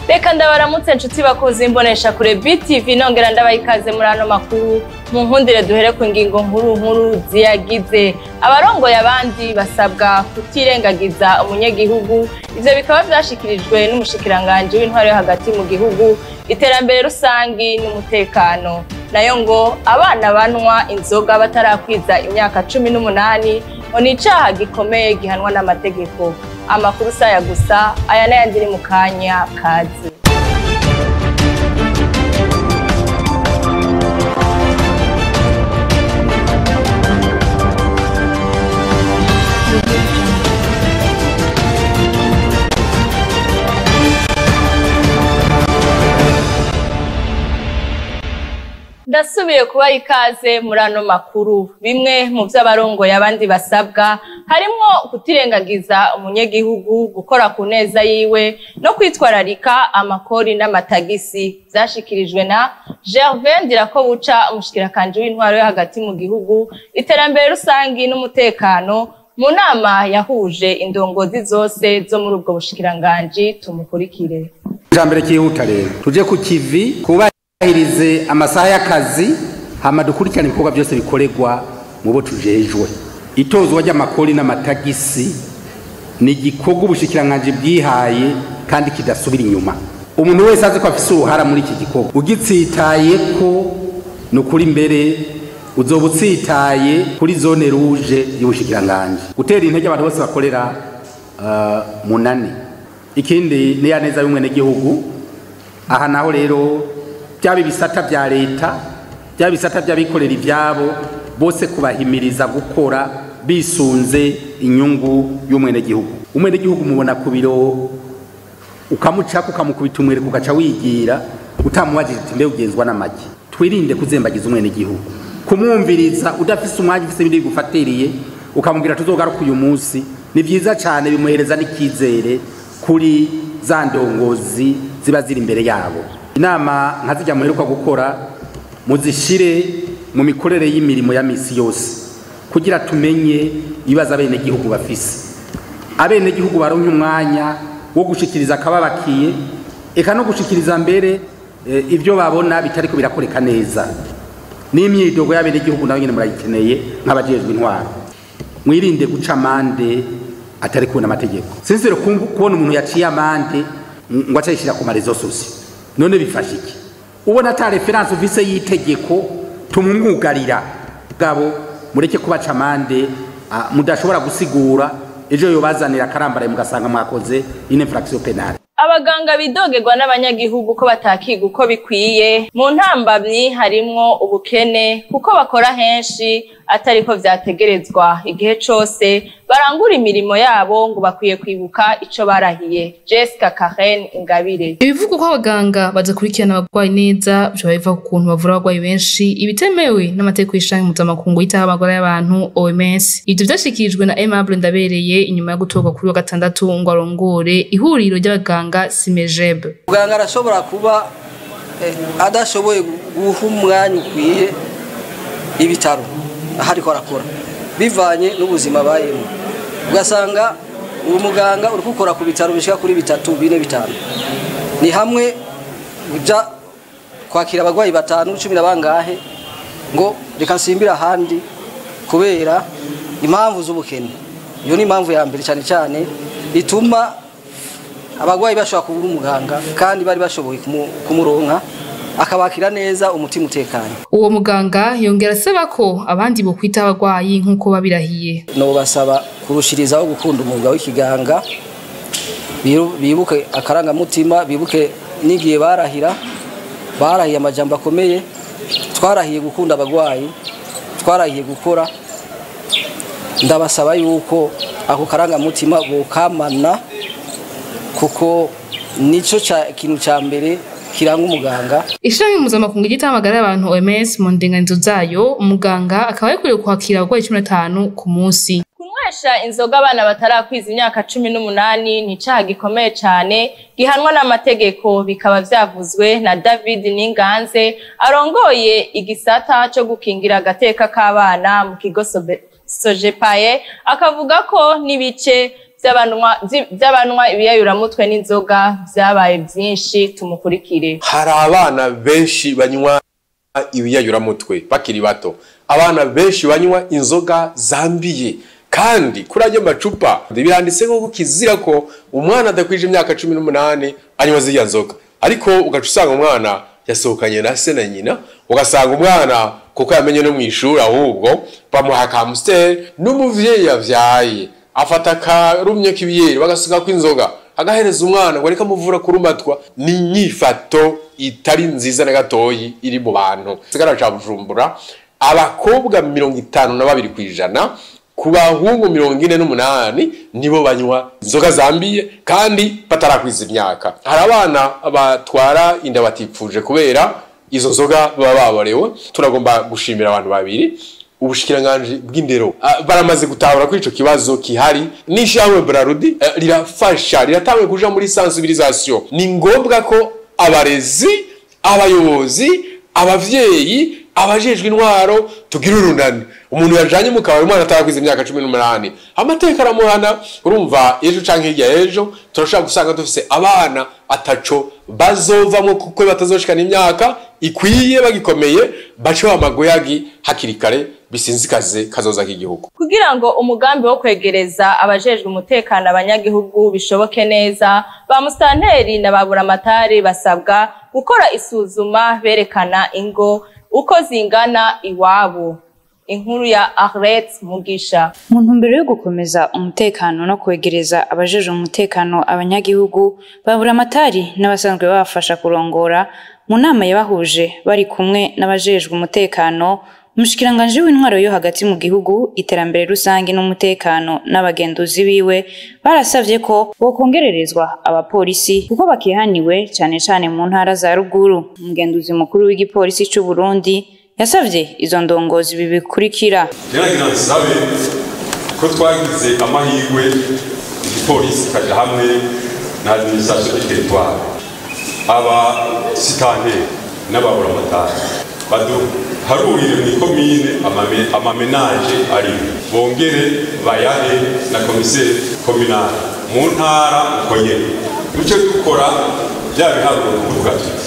reka ndabaramutse nshuti bakuzi imbonesha kure btv nongera ndabaha ikaze muri ano makuru mu nkundire duhere ku ngingo nkuru nkuru ziyagize abarongoye abandi basabwa kutirengagiza umunyagihugu ivyo bikaba vyashikirijwe n'umushikiranganji w'intwaro yo hagati mu gihugu iterambere rusangi n'umutekano nayo ngo abana banwa inzoga batarakwiza imyaka cumi n'umunani ngo ni icaha gikomeye gihanwa n'amategeko amakuru saya gusa aya n'ayandi ni mu kanya kazi ndasubiye kubaha ikaze muri ano makuru bimwe mu vyo abarongoye abandi basabwa harimwo kutirengagiza umunyagihugu gukora ku neza yiwe no kwitwararika amakori n'amatagisi vyashikirijwe na gervin ndirakobuca umushikirakanji w'intwaro yo hagati mu gihugu iterambere rusangi n'umutekano mu nama yahuje indongozi zose zo muri ubwo bushikiranganji tumukurikire ijambere cyihuta rero tuje ku kivi kubahirize amasaha y'akazi hama dukurikirane ibikorwa byose bikorerwa mu bo tujejwe itozwa ry'amakori n'amatagisi ni igikorwa ubushikiranganji bwihaye kandi kidasubira inyuma umuntu wese azi ko afise uruhara muri iki gikorwa ugitsitaye ko ni ukuri mbere uzoba utsitaye kuri zone ruje y'ubushikiranganji gutera intege abantu bose bakorera uh, munani ikindi ni ya neza y'umwenegihugu aha naho rero byaba ibisata bya leta byaba ibisata by'abikorera ibyabo bose kubahimiriza gukora bisunze inyungu y'umwenegihugu umwenegihugu mubona ku biro ukamucako ukamukubita umwereka ugaca wigira utamubajije uti mbe ugenzwa n'amagi twirinde kuzembagiza umwenegihugu kumwumviriza udafise umwanya ufise ibindi bigufatiriye ukamubwira tuzogaruka uyu munsi ni byiza cyane bimuhereza n'icyizere kuri za ndongozi ziba ziri imbere yabo inama nka zijya muheruka gukora muzishire mu mikorere y'imirimo ya misi yose kugira tumenye ibibazo abenegihugu bafise abenegihugu baronke umwanya wo gushikiriza akababakiye eka no gushikiriza mbere e, ibyo babona bitariko birakoreka neza n'imyidogo y'abenegihugu nayo nyene murayikeneye nk'abajejwe intwaro mwirinde guca amande atari kubona amategeko sinsire kubona umuntu yaciye amande ngo acayishira ku marezo sosiyo none bifasha iki ubona ata referanse ufise y'itegeko tumumwugarira bwabo mureke kubaca amande mudashobora gusigura ejo yobazanira akarambaraye mugasanga mwakoze ine infraction penale abaganga bidogerwa n'abanyagihugu ko batakiga uko bikwiye mu ntambamyi harimwo ubukene kuko bakora henshi atariko vyategerezwa igihe cose barangura imirimo yabo ngo bakwiye kwibuka ico barahiye Jessica Karen Ingabire ibivuga ko abaganga badakurikirana abarwayi neza bishobora biva ku kuntu bavura abarwayi benshi ibitemewe n'amategeko y'ishangi mpuzamakungu yitaho amagara y'abantu OMS ivyo vyashikirijwe na Aimable Ndabereye inyuma yo gutorwa kuri wa gatandatu ngo arongore ihuriro ry'abaganga Simejeb muganga arashobora kuba adashoboye guha umwanya ukwiye ibitaro aho ariko arakora bivanye n'ubuzima abayemo ugasanga uwo muganga uri gukora ku bitaro bishyira kuri bitatu bine bitanu ni hamwe ujya kwakira abarwayi batanu cumi na bangahe ngo reka nsimbire ahandi kubera impamvu z'ubukene iyo ni impamvu ya mbere cyane cyane ituma abarwayi bashobora kubura umuganga kandi bari bashoboye kumuronka akabakira neza umutima utekanye uwo muganga yongera asaba ko abandi bo kwita abarwayi nk'uko babirahiye no basaba kurushirizaho gukunda umwuga w'ikiganga bibuke akarangamutima bibuke n'igihe barahira barahiye amajambo akomeye twarahiye gukunda abarwayi twarahiye gukora ndabasaba yuko ako karangamutima bokamana kuko nico kintu cya mbere kiranga umuganga ishami mpuzamakungu ryita amagara y'abantu OMS mu ndinganizo zayo umuganga akaba yakwiriye kwakira abarwayi cumi na batanu ku munsi kunywesha inzoga abana batarakwiza imyaka cumi n'umunani ni icaha gikomeye cane gihanwa n'amategeko bikaba vyavuzwe na david ninganze arongoye igisata co gukingira agateka k'abana mu kigo sojepaye akavuga ko n'ibice vy'abanywa vy- vy'abanywa ibiyayuramutwe n'inzoga vyabaye vyinshi tumukurikire hari abana benshi banywa ibiyayuramutwe bakiri bato abana benshi banywa inzoga zambiye kandi kuri ayo macupa biranditseho ko kizira ko umwana adakwije imyaka cumi n'umunani anywa ziriya nzoga ariko ugaca usanga umwana yasohokanye na se na nyina ugasanga umwana kuko yamenye no mu ishuri ahubwo bamuha kamusiteri n'umuvyeyi yavyaye afata akarumye k'ibiyeri bagasigako inzoga agahereza umwana ngo ariko amuvura kurumatwa ni inyifato itari nziza na gatoyi iri mu bantu sigara ca bujumbura abakobwa mirongo itanu na babiri ku ijana ku bahungu mirongo ine n'umunani nibo banywa inzoga zambiye kandi batarakwiza imyaka hari abana batwara inda batipfuje kubera izo nzoga baba baborewe turagomba gushimira abantu babiri ubushikiranganji bw'indero ah, baramaze gutahura kuri ico kibazo kihari n'ishyirahamwe brarudi eh, rirafasha riratangwe kuja muri sensibilisation ni ngombwa ko abarezi abayobozi abavyeyi abajejwe intwaro tugira urunani umuntu yajanye mu kabari umwana atarakwiza imyaka cumi n'umunani amateka aramuhana urumva ejo canke hirya y'ejo turashobora gusanga dufise abana ataco bazovamwo kuko batazoshikana imyaka ikwiye bagikomeye bace amagoyagi hakiri kare bisinzikaze kazoza k'igihugu kugira ngo umugambi wo kwegereza abajejwe umutekano abanyagihugu bishoboke neza ba musitanteri na ba buramatari basabwa gukora isuzuma berekana ingo uko zingana iwabo inkuru ya Arlette Mugisha mu ntumbero yo gukomeza umutekano no kwegereza abajeje umutekano abanyagihugu babura amatari n'abasanzwe babafasha kurongora mu nama yabahuje bari kumwe n'abajejwe umutekano umushikiranganji w'intwaro yo hagati mu gihugu iterambere rusange n'umutekano n'abagenduzi biwe barasavye ko bokongererezwa abapolisi kuko bakihaniwe cane cane mu ntara za ruguru umugenduzi mukuru w'igipolisi c'u Burundi yasavye izo ndongozi ibi bikurikira rero nsabe ko twagize amahirwe igipolisi kaja hamwe na administration du territoire aba sitanteri n'ababuramatari baduharurire mu ikomine amame- amamenaje ari bongere bayahe na komiseri kominali mu ntara uko nyene duce dukora bya biharuro kuvuga tuti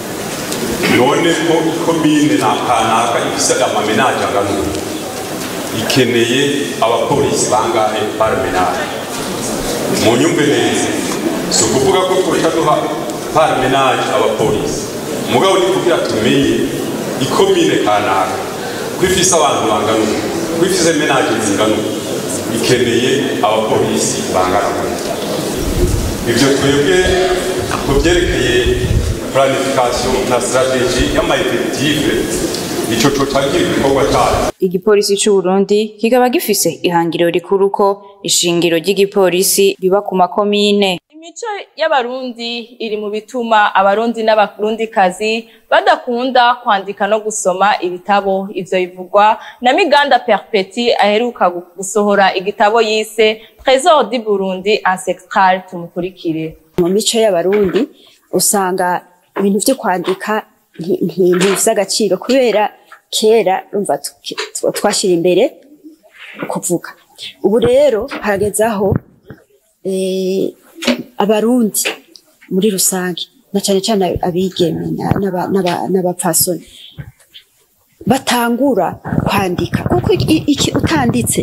none ko ikomine na kanaka ifise amamenaje angana uku ikeneye abapolisi bangahe parmenage mu nyumve neza si ukuvuga ko twoca duha parmenage abapolisi mugabo ni kugira tumenye ikomine kanaka ko ifise abantu bangana uku ko ifise menage zingana uku ikeneye abapolisi bangana uku ivyo twebwe ku vyerekeye planification na strategie y'amaefektive ico cocagira igikorwa cayo igipolisi c'u Burundi kikaba gifise ihangiro rikuru ko ishingiro ry'igipolisi riba ku makomine imico y'abarundi iri mu bituma abarundi n'abarundikazi badakunda kwandika no gusoma ibitabo ivyo bivugwa na miganda perpeti aheruka gu- gusohora igitabo yise trésor du burundi ancestral tumukurikire mu mico y'abarundi usanga ibintu vyo kwandika nti- nti- ntivise agaciro kubera kera urumva tw- tw- twashira imbere kuvuga ubu rero harageze aho eh, abarundi muri rusange na cane cane abigeme na- n'aba- n'aba- n'abapfasoni batangura kwandika kuko i- iki utanditse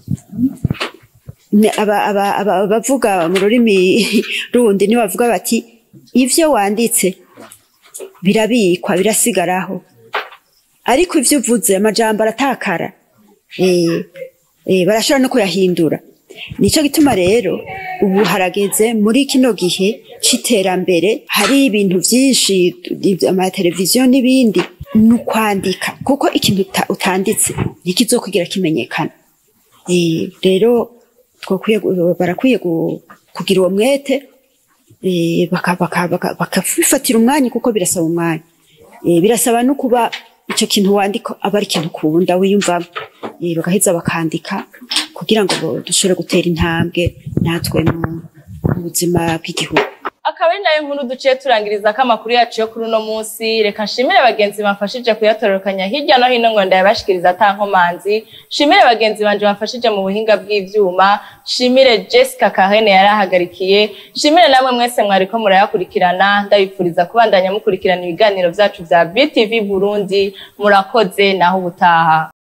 ne- aba- aba- aba- abavuga mu rurimi rundi ni bavuga bati ivyo wanditse birabikwa birasigaraho ariko ivyo uvuze amajambo aratakara eh, eh, barashobora no kuyahindura nico gituma rero ubu harageze muri kino gihe c'iterambere hari ibintu vyinshi amateleviziyo n'ibindi ni ukwandika kuko ikintu uta- utanditse ntikizokugira kimenyekana Eh, rero twakwiye gu- barakwiye gu- kugira uwo mwete eh, baka- baka- baka- bakabifatira umwanya kuko birasaba umwanya Eh, birasaba no kuba icyo kintu wandika aba ari ikintu ukunda wiyumvamo Eh, bagaheza bakandika kugira ngo bo- dushobore gutera intambwe natwe mu mu buzima bw'igihugu akaba ari nayo nkuru duciye turangiriza ko amakuru yacu yo kuri uno munsi reka nshimire bagenzi bamfashije kuyatororokanya hirya no hino ngo ndayabashikiriza atankomanzi nshimire bagenzi banje bamfashije mu buhinga bw'ivyuma nshimire Jessica Kahene yarahagarikiye nshimire namwe mwese mwariko murayakurikirana ndabipfuriza kubandanya mukurikirana ibiganiro vyacu vya BTV Burundi murakoze naho ubutaha